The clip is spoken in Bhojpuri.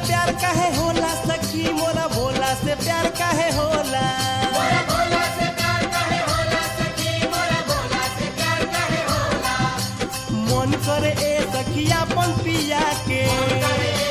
प्यार काहे होला सखी मोरा भोला से प्यार काहे होला मन करे ए सखिया पन पिया के